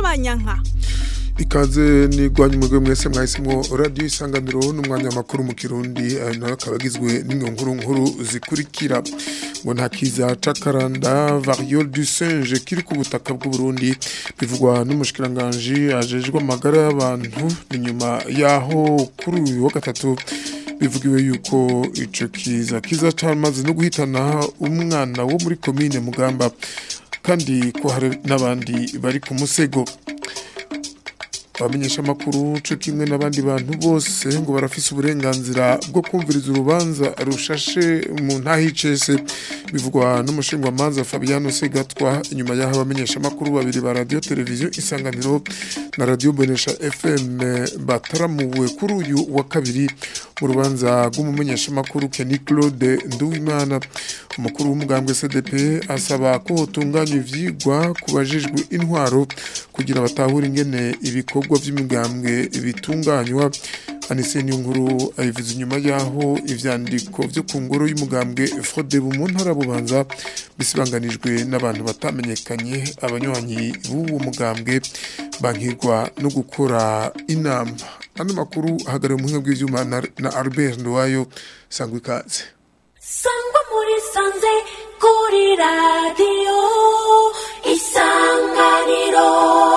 kanyabanyanka ikaze nigwanya umugwe mwese mwahisemwo radio isanganiro n'umwanya makuru mu kirundi ayo nayo akaba agizwe n'inkuru nkuru zikurikira ngo nta kiza c'akaranda variole du singe kiri ku butaka bw'u Burundi bivugwa n'umushikiranganje ajejwe amagara y'abantu ni nyuma yaho kuri uyu wa gatatu bivugiwe yuko ico kiza kiza camaze no guhitana umwana wo muri komine Mugamba kandi ko hari n'abandi bari ku musego abamenyesha amakuru cyo kimwe n'abandi bantu bose ngo barafise uburenganzira bwo kumviriza urubanza rushashe mu ntahicese bivugwa n'umushingwamanza Fabiano Segatwa inyuma y'aho abamenyesha amakuru babiri ba radio televiziyo isanganiro na radio Bonesha FM bataramuwe kuri uyu wa kabiri mu rubanza rw'umumenyesha amakuru Kenny Claude Nduwimana umukuru w'umugambwe CDP asaba ko hotunganywa ivyigwa kubajijwe intwaro kugira batahure ingene ibikorwa vy'imigambwe bitunganywa Anise Nyunguru ayivuze inyuma yaho ivyandiko vyo ku ngoro y'umugambwe Frode mu ntara bubanza bisibanganijwe n'abantu batamenyekanye abanywanyi b'uwo mugambwe bankirwa no gukora inama ano makuru hagariwe mu bw'ivyuma na, na Albert Nduwayo sangwa ikaze sangwa muri sanze kuri radio isanganiro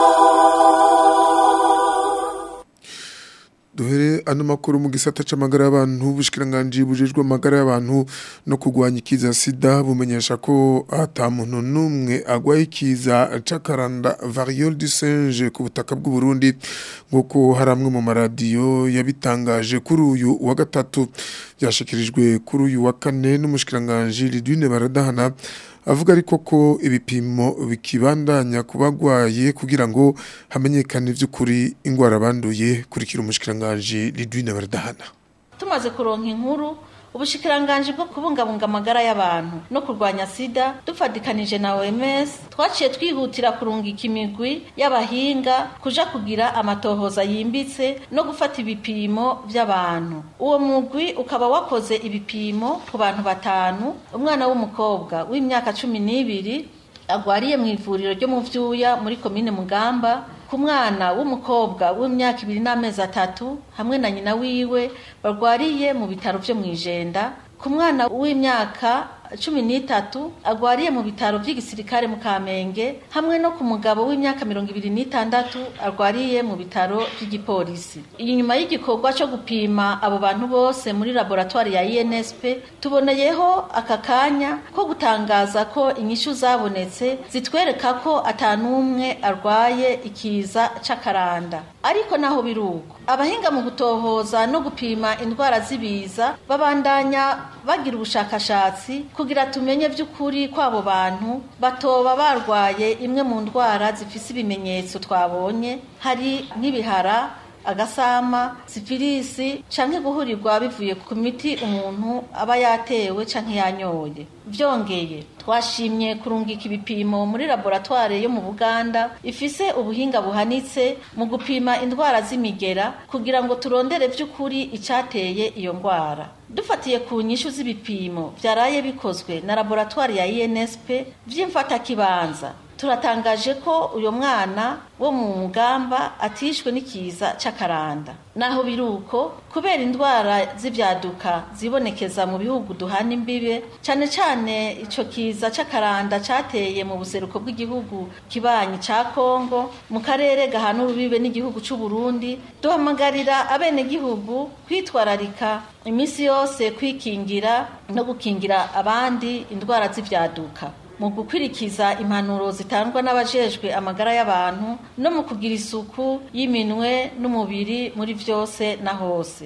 duhere ano makuru mu gisata c'amagara y'abantu bushikiranganje bujejwe amagara y'abantu no kugwanya ikiza sida bumenyesha ko ata muntu numwe agwaye ikiza c'akaranda variole du singe ku butaka bw'u Burundi nguko hari amwe mu maradiyo yabitangaje kuri uyu wa gatatu byashikirijwe kuri uyu wa kane n'umushikiranganje Lidwine Baradahana avuga ariko ko ibipimo bikibandanya kubagwaye kugira ngo hamenyekane by'ukuri ingwara banduye kurikira umushikiranganje Lidwine Baradahana tumaze kuronka inkuru ubushikiranganje bwo kubungabunga amagara y'abantu no kurwanya sida dufadikanije na OMS twaciye twihutira kurungika imigwi y'abahinga kuja kugira amatohoza yimbitse no gufata ibipimo by'abantu uwo mugwi ukaba wakoze ibipimo ku bantu batanu umwana w'umukobwa w'imyaka cumi n'ibiri agwariye mu ivuriro ryo mu vyuya muri komine Mugamba ku mwana w'umukobwa w'imyaka ibiri n'amezi atatu hamwe na nyina wiwe barwariye mu bitaro vyo mw'ijenda ku mwana w'imyaka cumi n'itatu agwariye mu bitaro vy'igisirikare mu Kamenge hamwe no ku mugabo w'imyaka mirongo ibiri n'itandatu arwariye mu bitaro vy'igipolisi inyuma y'igikorwa co gupima abo bantu bose muri laboratoire ya INSP tuboneyeho aka kanya ko gutangaza ko inyishu zabonetse zitwereka ko atanumwe arwaye ikiza c'akaranda ariko naho biruko abahinga mu gutohoza no gupima indwara z'ibiza babandanya bagira ubushakashatsi kugira tumenye by'ukuri kw'abo bantu batoba barwaye imwe mu ndwara zifise ibimenyetso twabonye hari nk'ibihara agasama sifilisi canke guhurirwa bivuye ku miti umuntu aba yatewe canke yanyoye vyongeye twashimye kurungika ibipimo muri laboratoire yo mu Buganda ifise ubuhinga buhanitse mu gupima indwara z'imigera kugira ngo turondere vy'ukuri icateye iyo ndwara dufatiye ku nyishu z'ibipimo vyaraye bikozwe na laboratoire ya INSP vy'imfatakibanza turatangaje ko uyo mwana wo mu mugamba atishwe n'ikiza c'akaranda naho biruko kubera indwara z'ivyaduka zibonekeza mu bihugu duhana imbibe cane cane ico kiza c'akaranda cateye mu buseruko bw'igihugu kibanyi ca Kongo mu karere gahana urubibe n'igihugu c'u Burundi duhamagarira abene gihugu kwitwararika imisi yose kwikingira no gukingira abandi indwara z'ivyaduka mu gukwirikiza impanuro zitangwa n'abajejwe amagara y'abantu no mu kugira isuku y'iminwe n'umubiri muri vyose na hose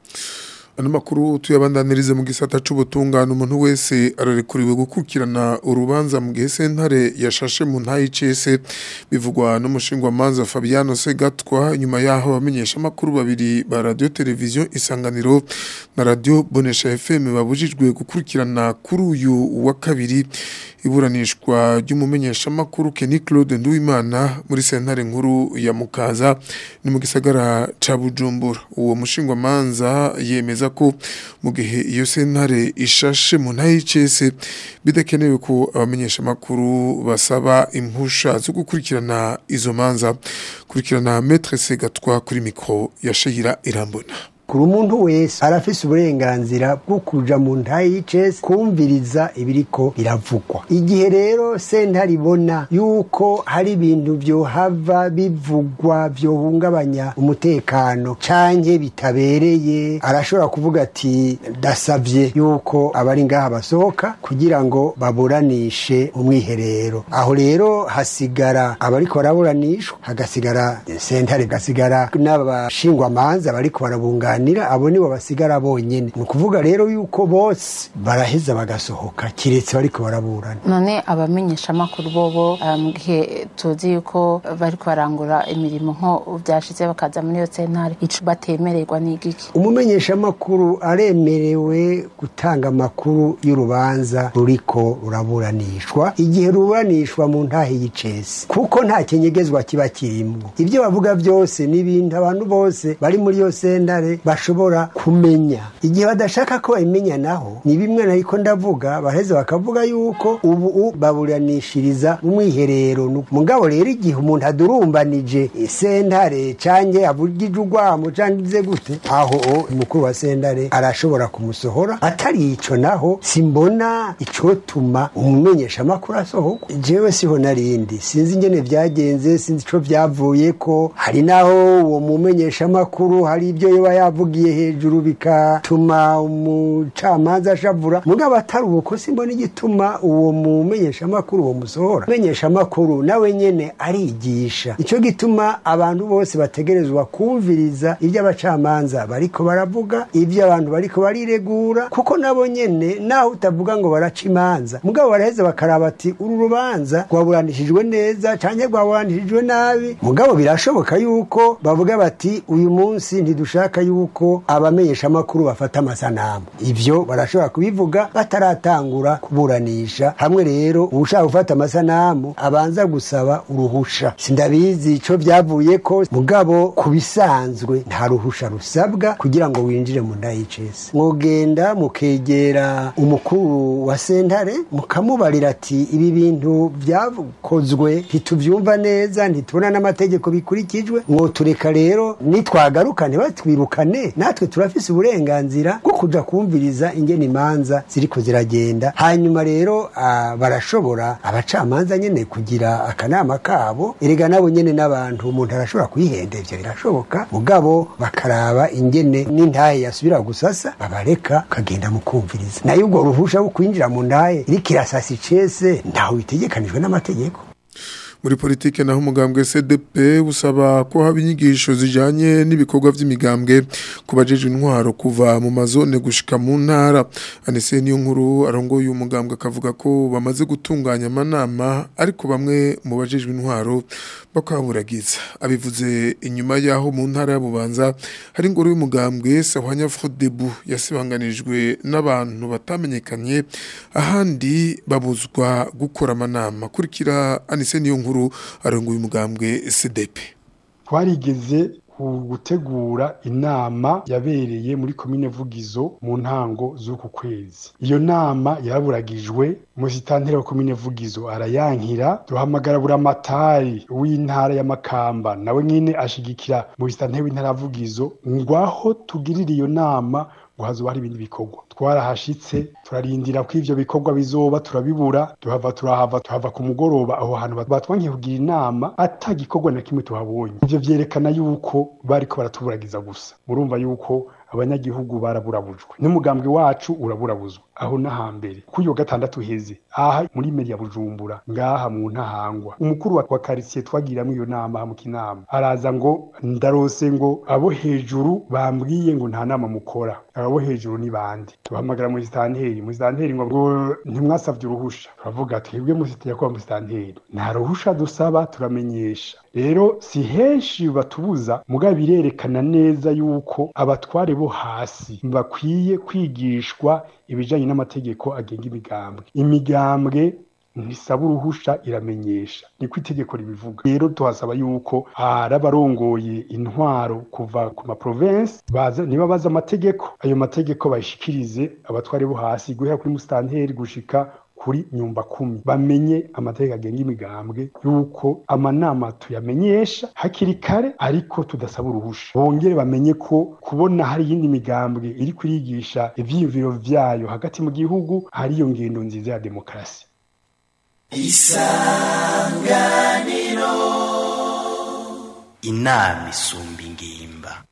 ano makuru tuyabandanirize mu gisata c'ubutungane umuntu wese ararekuriwe gukurikirana urubanza mu gihe sentare yashashe mu ntayi cese bivugwa n'umushingwamanza Fabiano Segatwa nyuma yaho abamenyesha amakuru babiri ba radio televiziyo isanganiro na radio Bonesha FM babujijwe gukurikirana kuri uyu wa kabiri iburanishwa ry'umumenyesha makuru Kenny Claude Nduwimana muri sentare nkuru ya Mukaza ni mu gisagara ca Bujumbura uwo mushingwamanza yemeza ko mu gihe iyo sentare ishashe mu ntahe y'icese bidakenewe ko abamenyesha makuru basaba impusha zo gukurikirana izo manza kurikirana Maître Segatwa kuri mikro ya Shehira Irambona kuri umuntu wese arafise uburenganzira bwo kuja mu ntahe y'icese kumviriza ibiriko biravugwa igihe rero sentare ibona yuko hari ibintu vyohava bivugwa vyohungabanya umutekano canke bitabereye arashobora kuvuga ati ndasavye yuko abari ngaha basohoka kugira ngo baburanishe umwiherero aho rero hasigara abariko baraburanishwa hagasigara sentare gasigara n'abashingwamanza bariko barabungana kuganira abo nibo basigara bonyene ni ukuvuga rero yuko bose baraheza bagasohoka kiretse bariko baraburana none abamenyesha amakuru bobo mu gihe tuzi yuko bariko barangura imirimo nko vyashize bakaza muri iyo sentare ico batemererwa n'igiki umumenyesha amakuru aremerewe gutanga amakuru y'urubanza ruriko ruraburanishwa igihe ruburanishwa mu ntahe y'icese kuko nta kinyegezwa kiba kirimwo ivyo bavuga vyose ni ibintu abantu bose bari muri iyo sentare bashobora kumenya igihe badashaka ko babimenya naho ni bimwe nariko ndavuga baheze bakavuga yuko ubu baburanishiriza mu mwiherero mugabo rero igihe umuntu adurumbanije sentare canke avugije urwamo canke ize gute aho umukuru wa sentare arashobora kumusohora atari ico naho simbona icotuma umumenyesha amakuru asohorwa jewe siho narindi sinzi ingene vyagenze sinzi ico vyavuyeko hari naho uwo mumenyesha amakuru hari ibyo yoba yavugiye hejuru bigatuma umucamanza ashavura mugabo atari uko simbona igituma uwo mumenyesha amakuru uwo musohora menyesha amakuru nawe nyene arigisha ico gituma abantu bose bategerezwa kumviriza ibyo abacamanza bariko baravuga ibyo abantu bariko bariregura kuko nabo nyene naho utavuga ngo baraca imanza mugabo baraheza bakaraba ati uru rubanza rwaburanishijwe neza canke rwaburanishijwe nabi mugabo birashoboka yuko bavuga bati uyu munsi ntidushaka yuko abamenyesha amakuru bafata amasanamu ivyo barashobora kubivuga bataratangura kuburanisha hamwe rero uwushaka gufata amasanamu abanza gusaba uruhusha sindabizi ico vyavuye ko mugabo ku bisanzwe nta ruhusha rusabwa kugira ngo winjire mu nda y'icese mwogenda mukegera umukuru wa sentare mukamubarira ati ibi bintu vyakozwe ntituvyumva neza ntitubona n'amategeko bikurikijwe mwotureka rero nitwagaruka ntibatwirukane natwe turafise uburenganzira bwo kuja kumviriza ingene imanza ziriko ziragenda hanyuma rero ah, barashobora abacamanza nyene kugira akanama kabo erega nabo nyene n'abantu umuntu arashobora kwihenda ivyo birashoboka mugabo bakaraba ingene n'intahe yasubira gusasa babareka ukagenda mu kumviriza nayo ubwo ruhusha rwo kwinjira mu ndahe iriko irasasa icese ntaho bitegekanijwe n'amategeko muri politike naho umugambwe CDP usaba ko haba inyigisho zijanye n'ibikorwa vy'imigambwe kubajeje intwaro kuva mu mazone gushika mu ntara anese niyo nkuru arongoye umugambwe akavuga ko bamaze gutunganya amanama ariko bamwe mu bajejwe intwaro bakaburagiza abivuze inyuma yaho mu ntara y'abubanza hari ingoro y'umugambwe Sahwanya Frodebu yasibanganijwe n'abantu batamenyekanye ahandi babuzwa gukora amanama kurikira anise niyo nkuru arongoye umugambwe CDP twarigeze gutegura inama yabereye muri komine Vugizo mu ntango z'uku kwezi iyo nama yaraburagijwe musitanteri wa komine Vugizo arayankira duhamagara buramatari w'intara y'amakamba nawe nyine ashigikira musitanteri w'intara ya Vugizo ngwaho tugirira iyo nama ngo hazoba hari ibindi bikorwa twarahashitse turarindira ko ivyo bikorwa bizoba turabibura tuhava turahava tuhava ku mugoroba aho hantu batwankiye kugira inama ata gikorwa na kimwe tuhabonye ivyo vyerekana yuko bariko baratuburagiza gusa murumva yuko abanyagihugu baraburabujwe n'umugambwe wacu uraburabuzwa aho n'ahambere kuri iyo gatandatu heze aha muri meri ya bujumbura ngaha mu ntahangwa umukuru wa karitsiye twagiramwo iyo nama mu kinama araza ngo ndarose ngo abo hejuru bambwiye ngo nta nama mukora abo hejuru ni bande tuhamagara mu sitanteri mu sitanteri ngo ngo ntimwasavye uruhusha turavuga twebwe mu sitanteri yakuba mu sitanteri nta ruhusha dusaba turamenyesha rero si henshi batubuza mugabo birerekana neza yuko abatware bo hasi bakwiye kwigishwa ibijanye n'amategeko agenga imigambwe imigambwe ntisaba uruhusha iramenyesha niko itegeko ribivuga rero tuhasaba yuko hari abarongoye intwaro kuva ku maprovensi baza niba bazi amategeko ayo mategeko bayishikirize abatware bo hasi guhera kuri musitanteri gushika kuri nyumba kumi bamenye amategeko agenga imigambwe yuko amanama tuyamenyesha hakiri kare ariko tudasaba uruhusha bongere bamenye ko kubona hari iyindi migambwe iri kurigisha ivyiyumviro vyayo hagati mu gihugu hari iyo ngendo nziza ya demokarasi inama isumba ingimba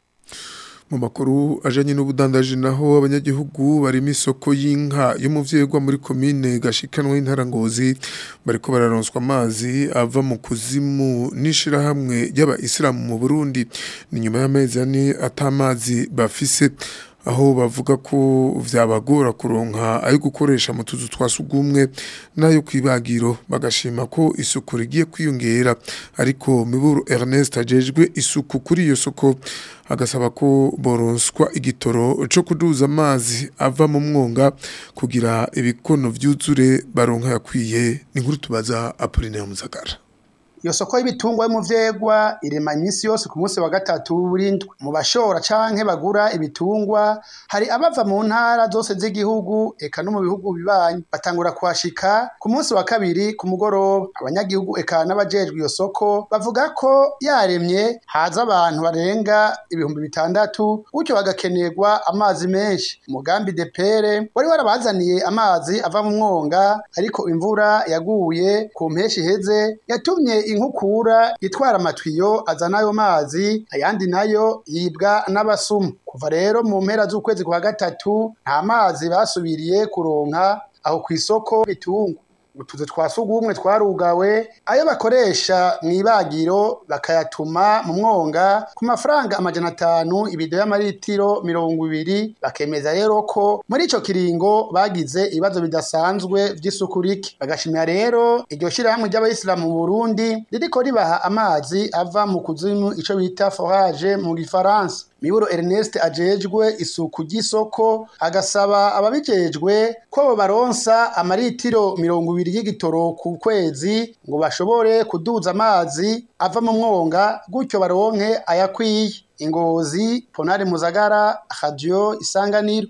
mu makuru ajanye n'ubudandaji naho abanyagihugu barimo isoko y'inka yo mu vyegwa muri komine gashikanwa y'intara ngozi bariko bararonswa amazi ava mu kuzimu n'ishirahamwe ry'abayisilamu mu Burundi ni nyuma y'amezi ane atamazi bafise aho bavuga ko vyabagora kuronka ayo gukoresha mu tuzu twa sugumwe n'ayo kwibagiro bagashima ko isuku rigiye kwiyongera ariko Miburu Ernest ajejwe isuku kuri iyo soko agasaba ko boronswa igitoro co kuduza amazi ava mu mwonga kugira ibikono vyuzure baronka yakwiye ni nkuru tubaza Apollinaire Muzagara iyo soko y'ibitungwa yo mu vyegwa irema iminsi yose ku munsi wa gatatu w'indwi mu bashora canke bagura ibitungwa hari abava mu ntara zose z'igihugu eka no mu bihugu bibanyi batangura kuhashika ku munsi wa kabiri ku mugoroba abanyagihugu eka n'abajejwe iyo soko bavuga ko yaremye haza abantu barenga ibihumbi bitandatu gutyo bagakenerwa amazi menshi umugambi depere wari warabazaniye amazi ava mu mwonga ariko imvura yaguye ku mpeshi iheze yatumye inkukura itwara amatwiyo azana ayo mazi ayandi nayo yibwa n'abasumu kuva rero mu mpera z'ukwezi kwa gatatu nta mazi basubiriye kuronka aho ku isoko bitungwa utuzu twa sugumwe twarugawe ayo bakoresha mu ibagiro bakayatuma mu mwonga ku mafaranga amajana atanu ibido y'amaritiro mirongo ibiri bakemeza rero ko muri ico kiringo bagize ibibazo bidasanzwe vy'isuku rike bagashimira rero iryo shirahamwe ry'abayisilamu mu Burundi ririko ribaha amazi ava mu kuzimu ico bita forage mu gifaransa Miburo Ernest ajejwe isuku ry'isoko agasaba ababijejwe ko baronsa amaritiro mirongo ibiri y'igitoro ku kwezi ngo bashobore kuduza amazi ava mu mwonga gutyo baronke ayakwiye ingozi Ponari Muzagara Radio Isanganiro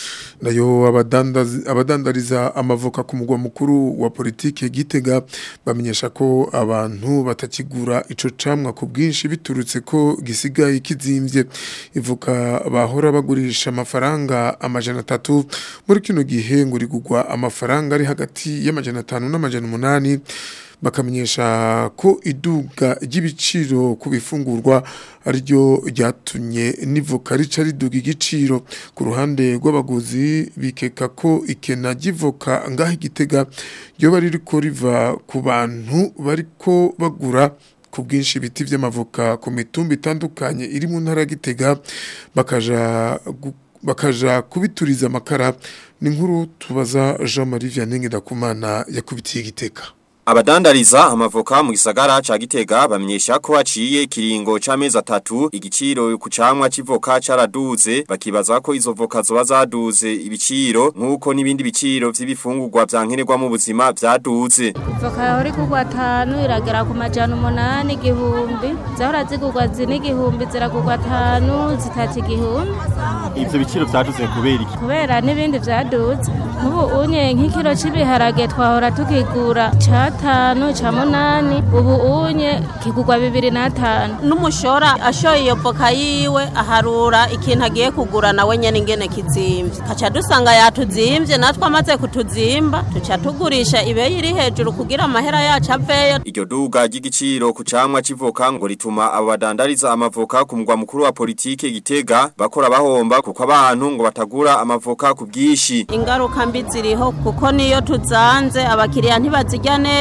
nayo abadandazi- abadandariza amavoka ku mugwa mukuru wa politike gitega bamenyesha ko abantu batakigura ico camwa ku bwinshi biturutse ko gisigaye kizimvye ivuka bahora bagurisha amafaranga amajana atatu muri kino gihe ngo rigugwa amafaranga ari hagati y'amajana atanu n'amajana umunani bakamenyesha ko iduga ry'ibiciro ku bifungurwa ariryo ryatumye n'ivoka rica riduga igiciro ku ruhande rw'abaguzi bikeka ko ikena ry'ivoka ngaho igitega ryoba ririko riva ku bantu bariko bagura ku bwinshi ibiti vy'amavoka ku mitumba itandukanye iri mu ntara ya gitega bakaja gu- bakaja kubituriza amakara ni nkuru tubaza Jean Marie Vianney Ndakumana yakubitiye igitega Abadandariza amavoka mu gisagara ca Gitega bamenyesha ko haciye ikiringo c'amezi atatu igiciro ku camwa c'ivoka caraduze bakibaza ko izo voka zoba zaduze ibiciro nkuko n'ibindi biciro vy'ibifungurwa vyankenerwa mu buzima vyaduze Voka yahora igurwa atanu iragera ku majana umunani igihumbi zahora zigurwa zine igihumbi ziragurwa atanu zitatu igihumbi ivyo biciro vyaduze kubera iki kubera n'ibindi vyaduze nk'ubu unye nk'ikiro c'ibiharage twahora tukigura c'atanu ca munani ubu unye kigurwa bibiri n'atanu n'umushora ashoye iyo voka yiwe aharura ikintu agiye kugura nawe nyene ingene kizimvye kaca dusanga yatuzimvye natwe amaze kutuzimba tuca tugurisha ibeyi iri hejuru kugira amahera yacu aveyo Iryo duga ry'igiciro ku camwa c'ivoka ngo rituma abo badandariza amavoka ku mugwa mukuru wa politike Gitega bakora bahomba kuko abantu ngo batagura amavoka ku bwinshi ingaruka mbi ziriho kuko niyo tuzanze abakiriya ntibazirya neza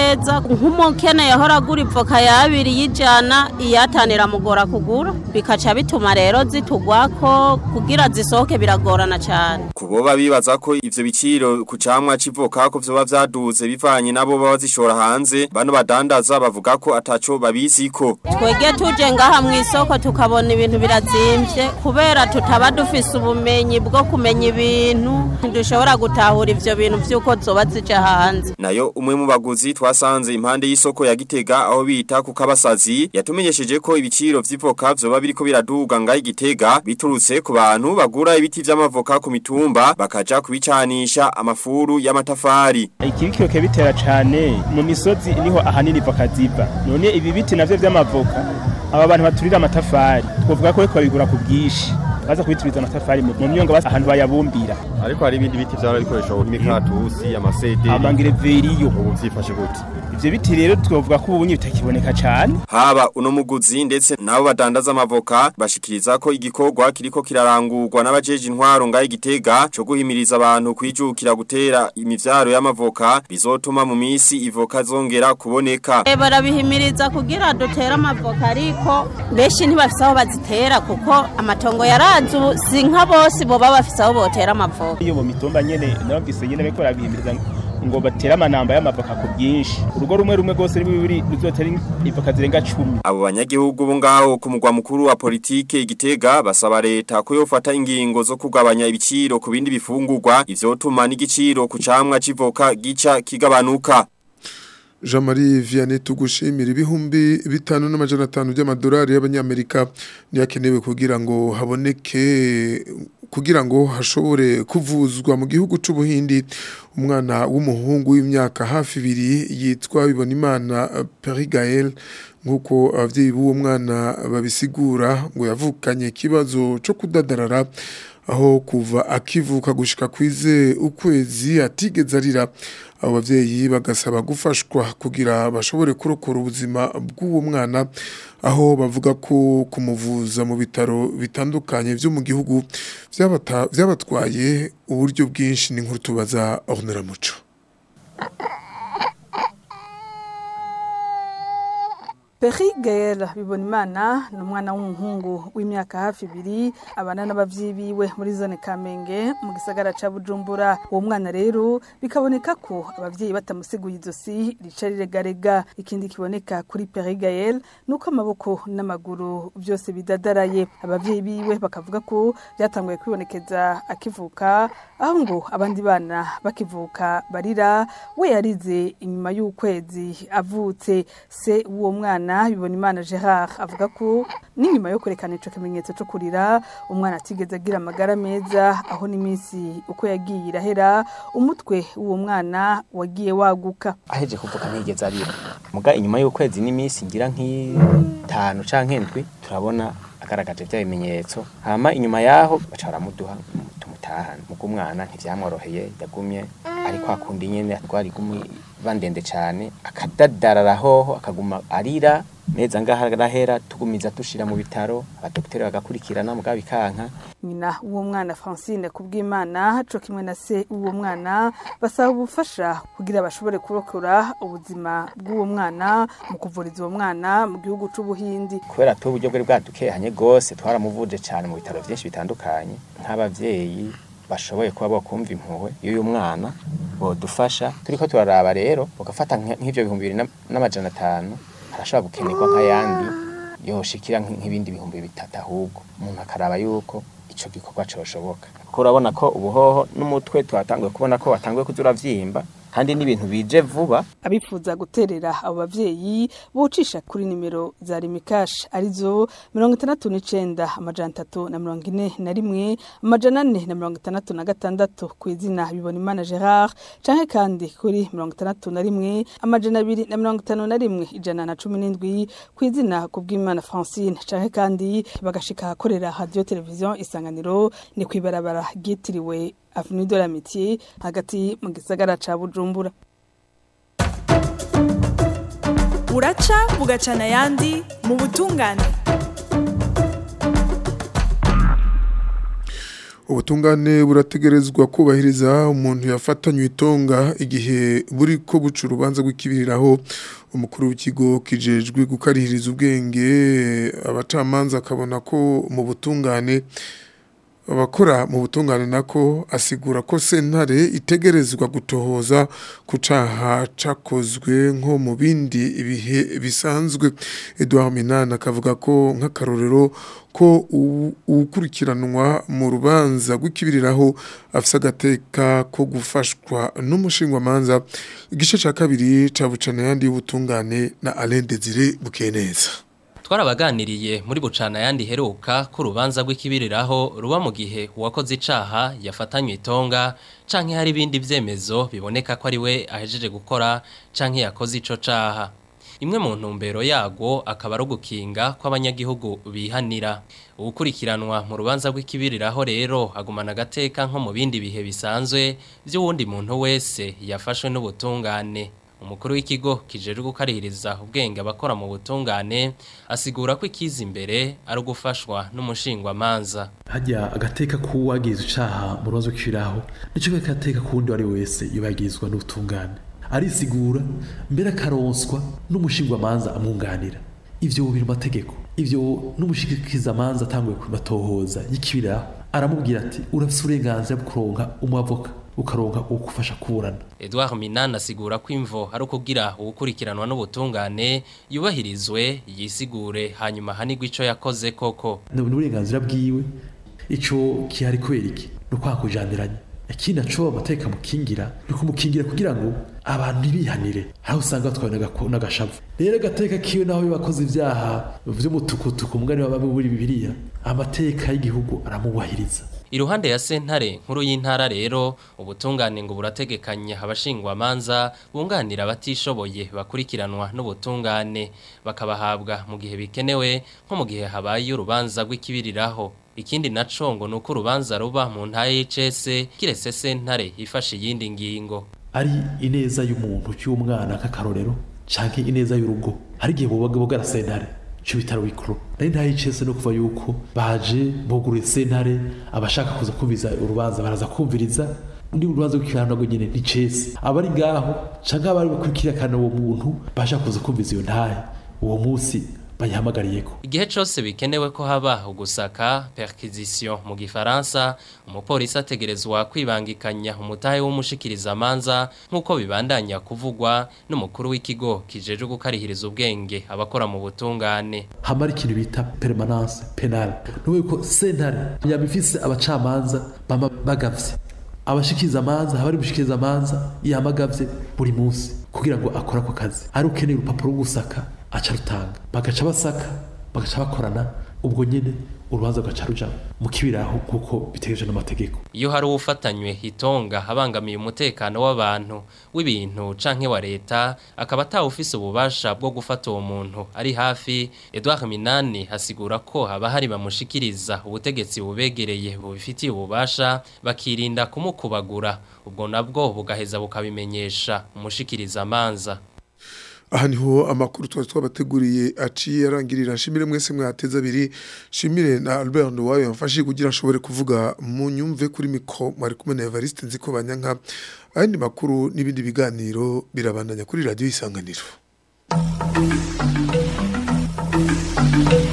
neza nk'umukene yahora agura ivoka yabiri y'ijana iyatanira mugora kugura bikaca bituma rero zitugwako kugira zisohoke biragorana cyane Kuboba bibaza ko ivyo biciro ku camwa civoka ko vyoba vyaduze bivanye nabo baba zishora hanze bano badandaza bavuga ko ataco babiziko twege tuje ngaha mu isoko tukabona ibintu birazimvye kubera tutaba dufise ubumenyi bwo kumenya ibintu dushobora gutahura ivyo bintu vy'uko zoba zija hanze nayo umwe mu baguzi twasanze impande y'isoko ya Gitega aho bita ku kabasazi yatumenyesheje ko ibiciro vy'ivoka vyoba biriko biraduga ngaho Gitega biturutse ku bantu bagura ibiti vy'amavoka ku mitumba bakaja kubicanisha amafuru y'amatafari ikibikiro bitera cyane mu misozi niho ahanini voka ziva none ibi biti navyo vy'amavoka aba bantu baturira amatafari twovuga ko bariko babigura ku bwinshi baza kubituriza amatafari mu mu myonga basa ahantu bayabumbira ariko hari ibindi biti vyara bikoresha nk'imikaratusi amasederi amangireveriyo ubu vyifashe gute ivyo biti rero twovuga ko ubunye bitakiboneka cyane haba uno muguzi ndetse nabo badandaza amavoka bashikiriza ko igikorwa kiriko kirarangurwa n'abajeje intwaro ngaho Gitega cyo guhimiriza abantu kwijukira gutera imivyaro y'amavoka bizotuma mu misi ivoka zongera kuboneka Eh, barabihimiriza kugira dutere amavoka ariko benshi ntibafise aho bazitera kuko amatongo yarazi ubu si nka bose boba bafise aho botera amavoka iyo mu mitumba nyene nabavise nyene bariko barabihimiriza ngo batere amanamba y'amavoka ku bwinshi urugo rumwe rumwe rwose ribi bibiri ruzotera ivoka zirenga cumi Abo banyagihugu bo ngaho ku mugwa mukuru wa politike Gitega basaba leta ko yofata ingingo zo kugabanya ibiciro ku bindi bifungurwa ivyotuma n'igiciro ku camwa civoka gica kigabanuka Jean-Marie Vianney tugushimira ibihumbi bitanu n'amajana atanu by'amadolari y'abanyamerika niyakenewe kugira ngo haboneke kugira ngo hashobore kuvuzwa mu gihugu c'ubuhindi umwana w'umuhungu w'imyaka hafi ibiri yitwa Bibonimana Perigael nkuko abavyeyi b'uwo mwana babisigura ngo yavukanye ikibazo co kudadarara aho kuva akivuka gushika kwize ukwezi atigeze arira abo bavyeyi bagasaba gufashwa kugira bashobore kurokora ubuzima bw'uwo mwana aho bavuga ko kumuvuza mu bitaro bitandukanye vyo mu gihugu vyabata- vyabatwaye uburyo bwinshi n'inkuru tubaza Ornera Muco Peri Gael Bibonimana ni umwana w'umuhungu w'imyaka hafi ibiri abana n'abavyeyi biwe muri zone Kamenge mu gisagara ca Bujumbura uwo mwana rero bikaboneka ko abavyeyi batamusiguye izosi rica riregarega ikindi kiboneka kuri Peri Gael nuko amaboko n'amaguru byose bidadaraye abavyeyi biwe bakavuga ko byatanguye kwibonekeza akivuka aho ngo abandi bana bakivuka barira we yarize inyuma y'ukwezi avutse se w'uwo mwana bibona imana Gerard avuga ko n'inyuma yo kwerekana ico kimenyetso cyo kurira umwana atigeze agira amagara meza aho n'iminsi uko yagiye irahera umutwe w'uwo mwana wagiye waguka aheje kuvuka ntigeze arira muga inyuma y'ukwezi n'iminsi ngira nk'itanu canke ndwi turabona agaragaje bya bimenyetso hama inyuma yaho baca baramuduha tumutahana muga umwana ntivyamworoheye yagumye ariko akundi nyene rwari gumi bandende cane akadadarara hoho akaguma arira neza ngaha arahera tugumiza dushira mu bitaro abadokiteri bagakurikirana muga bikanka nyina w'uwo mwana Francine kubw'Imana co kimwe na se w'uwo mwana basaba ubufasha kugira bashobore kurokora ubuzima bw'uwo mwana mu kuvuriza uwo mwana mu gihugu c'ubuhindi kubera tu uburyo bwari bwadukehanye gose twaramuvuje cane mu bitaro vyinshi bitandukanye nk'abavyeyi bashoboye kuba bokumva impuhwe y'uyu mwana bodufasha turiko turaraba rero bagafata nk- nk'ivyo bihumbi bibiri na- n'amajana atanu harashobora gukenerwa nk'ayandi yoshikira nk- nk'ibindi bihumbi bitatu ahubwo umuntu akaraba yuko ico gikorwa coshoboka kuko urabona ko ubuhoho n'umutwe twatanguye kubona ko watanguye kuza uravyimba kandi n'ibintu bije vuba abifuza guterera abo bavyeyi bocisha kuri nimero za rimikash arizo mirongo itandatu n'icenda amajana atatu na mirongo ine na rimwe amajana ane na mirongo itandatu na gatandatu ku izina bibona imana gerard canke kandi kuri mirongo itandatu na rimwe amajana abiri na mirongo itanu na rimwe ijana na cumi n'indwi ku izina kubw'imana francine canke kandi bagashika ahakorera radio televiziyo isanganiro ni kw'ibarabara ryitiriwe avenue de l'amitié hagati mu gisagara ca bujumbura buraca bugacana ayandi mu butungane ubutungane burategerezwa kubahiriza umuntu yafatanywe itonga igihe buri ko buca urubanza rw'ikibiriraho umukuru w'ikigo kijejwe gukarihiriza ubwenge abacamanza akabona ko mu butungane abakora mu butungane nako asigura ko sentare itegerezwa gutohoza ku caha cakozwe nko mu bindi ibihe bisanzwe Edouard Minana akavuga ko nk'akarorero ko ukurikiranwa mu rubanza rw'ikibiriraho afise agateka ko gufashwa n'umushingwamanza igice ca kabiri ca bucana yandi y'ubutungane na Alain Desire Bukeneza twarabaganiriye muri bucana yandi heruka ko urubanza rw'ikibiriraho ruba mu gihe uwakoze icaha yafatanywe itonga canke hari ibindi vyemezo biboneka ko ari we ahejeje gukora canke yakoze ico caha imwe mu ntumbero yago akaba ari ugukinga kw'abanyagihugu bihanira ukurikiranwa mu rubanza rw'ikibiriraho rero agumana agateka nko mu bindi bihe bisanzwe by'uwundi muntu wese yafashwe n'ubutungane umukuru w'ikigo kijejwe gukarihiriza ubwenge abakora mu butungane asigura ko ikiza imbere ari ugufashwa n'umushingwamanza hajya agateka k'uwagize icaha mu rubanza rw'ikibiriraho nicyo gateka k'uwundi wari wese yubagizwa n'ubutungane arisigura mbere akaronswa n'umushingwamanza amwunganira ivyo biri mu mategeko ivyo n'umushikizamanza atanguye kubatohoza y'ikibiriraho aramubwira ati urafise uburenganzira bwo kuronka umwavoka ukaronka ukufasha kuburana Edouard Minana asigura ko imvo ari ukugira ukurikiranwa n'ubutungane yubahirizwe yisigure hanyuma hanigwa ico yakoze koko ni uburenganzira bwiwe ico kihari kubera iki no kwakujandiranya ikindi naco amateka mukingira ni kumukingira kugira ngo abantu ntibihanire aho usanga batwawe n'agashavu rero agateka kiwe naho bakoze ibyaha vy'umutukutuku mugani wa bamwe muri bibiliya amateka y'igihugu aramubahiriza Iruhande ya sentare nkuru y'intara rero ubutungane ngo burategekanya abashingwa manza bunganira abatishoboye bakurikiranwa n'ubutungane bakabahabwa mu gihe bikenewe nko mu gihe habaye urubanza rw'ikibiriraho ikindi naco ngo nuko urubanza ruba mu ntaye y'icese kiretse sentare ifashe iyindi ngingo ari ineza y'umuntu cy'umwana nk'akarorero canke ineza y'urugo hari igihe bubaga bugara sentare cyo bitaro bikuru nari ntaye icese no kuva yuko baje buguruye sentare abashaka kuza kumviza urubanza baraza kumviriza ndi urubanza rw'ikirano rwo nyene ni cese abari ngaho canke abari bakurikirana uwo muntu bashaka kuza kumviza iyo ntahe uwo munsi bayihamagariyeko igihe cyose bikenewe ko haba ugusaka perquisition mu gifaransa umupolisi ategerezwa kwibangikanya umutahe w'umushikiriza amanza nk'uko bibandanya kuvugwa n'umukuru w'ikigo kijeje gukarihiriza ubwenge abakora mu butungane hamara ikintu bita permanence penale nuko ko sentare yabifise abacamanza bama bagavye abashikiriza amanza abari gushikiriza amanza yamagavye buri munsi kugira ngo akore ako kazi ari ukeneye urupapuro rwo gusaka aca rutanga bagaca basaka bagaca bakorana ubwo nyine urubanza rugaca ruja mu kibiraho kuko bitegereje n'amategeko iyo hari ufatanywe itonga abangamiye umutekano w'abantu w'ibintu canke wa leta akaba atawufise ububasha bwo gufata uwo muntu ari hafi Edouard Minani hasigura ko haba hari bamushikiriza ubutegetsi bubegereye bubifitiye ububasha bakirinda kumukubagura ubwo nabwo bugaheza bukabimenyesha umushikiriza amanza aha niho amakuru twari twabateguriye aciye arangirira nshimire mwese mwateze abiri nshimire na Albert Nduwayo yamfashije kugira nshobore kuvuga mu nyumve kuri mikro mwari kumwe na Evariste nziko banyanka ayandi makuru n'ibindi biganiro birabandanya kuri radio isanganiro